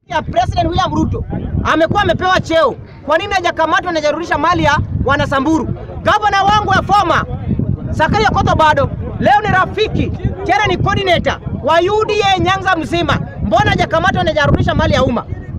ya President William Ruto amekuwa amepewa cheo, kwa nini hajakamatwa na hajarudisha mali ya wanasamburu? Gavana wangu ya former Sakaria Koto bado leo ni rafiki tena ni coordinator wa UDA Nyanza mzima, mbona hajakamatwa na hajarudisha mali ya umma?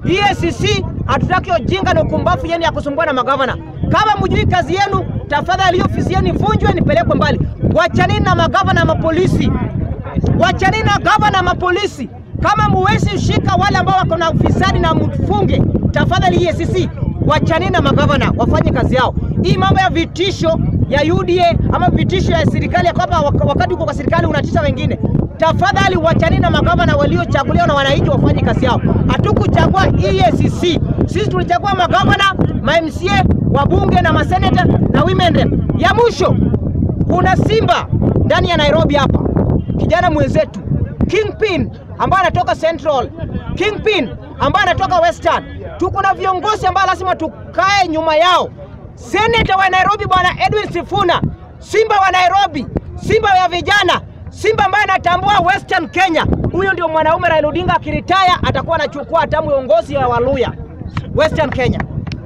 EACC hatutaki ujinga na ukumbafu yenu ya kusumbua na magavana. Kama mjui kazi yenu, tafadhali ofisi yenu ivunjwe, nipelekwe mbali. Wachanini na magavana na mapolisi, wachanini na gavana na mapolisi. Kama muwezi shika wale ambao wako na ufisadi na mfunge, tafadhali EACC wachanini na magavana wafanye kazi yao. Hii mambo ya vitisho ya UDA ama vitisho ya serikali ya kwamba wakati uko kwa serikali unatisha wengine, tafadhali wachanini na magavana waliochaguliwa na wananchi wafanye kazi yao. Hatukuchagua EACC, sisi tulichagua magavana, ma MCA, wabunge na maseneta na women rep. Ya mwisho kuna Simba ndani ya Nairobi hapa, kijana mwenzetu Kingpin ambaye anatoka Central, Kingpin ambaye anatoka Western. Tuko na viongozi ambao lazima tukae nyuma yao. Seneta wa Nairobi bwana Edwin Sifuna, Simba wa Nairobi, Simba ya vijana, Simba ambaye anatambua Western Kenya. Huyo ndio mwanaume Raila Odinga akiritaya atakuwa anachukua hatamu uongozi ya Waluya Western Kenya.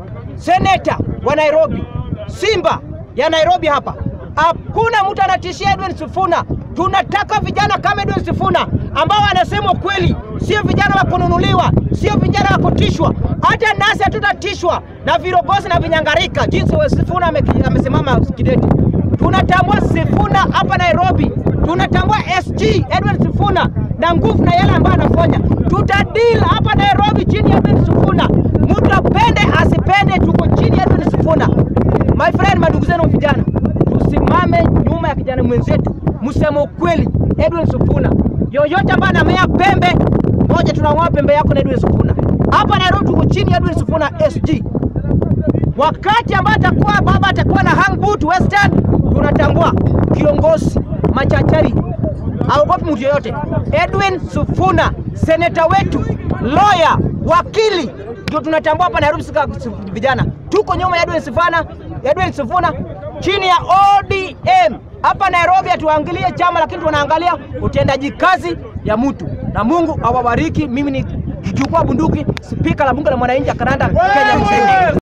Seneta wa Nairobi, Simba ya Nairobi hapa, hakuna mtu anatishia Edwin Sifuna. Tunataka vijana kama Edwin Sifuna ambao wanasema ukweli, sio vijana wa kununuliwa, sio vijana wa kutishwa. Hata nasi hatutatishwa na virogozi na vinyangarika, jinsi Sifuna amesimama kidete. Tunatambua Sifuna hapa Nairobi, tunatambua SG Edwin Sifuna na nguvu na yale ambayo anafanya. Tutadil hapa Nairobi chini ya Edwin Sifuna, mtu apende asipende, tuko chini ya Edwin Sifuna. My friend, madugu zenu vijana, tusimame nyuma ya kijana mwenzetu, mseme ukweli. Edwin Sifuna, yoyote ambaye anamea pembe moja, tunang'oa pembe yako na Edwin Sifuna. Hapa Nairobi tuko chini ya Edwin Sifuna SG. Wakati ambaye atakuwa baba atakuwa na hangboot Western, tunatambua kiongozi machachari, haogopi mtu yoyote. Edwin Sifuna, seneta wetu, lawyer, wakili, ndio tunatambua hapa Nairobi. Sika vijana tuko nyuma ya Edwin Sifuna, Edwin Sifuna chini ya ODM hapa Nairobi. Hatuangalie chama, lakini tunaangalia utendaji kazi ya mtu, na Mungu awabariki. Mimi ni kichukua bunduki, spika la bunge la mwananchi Karanda Kenya mzima.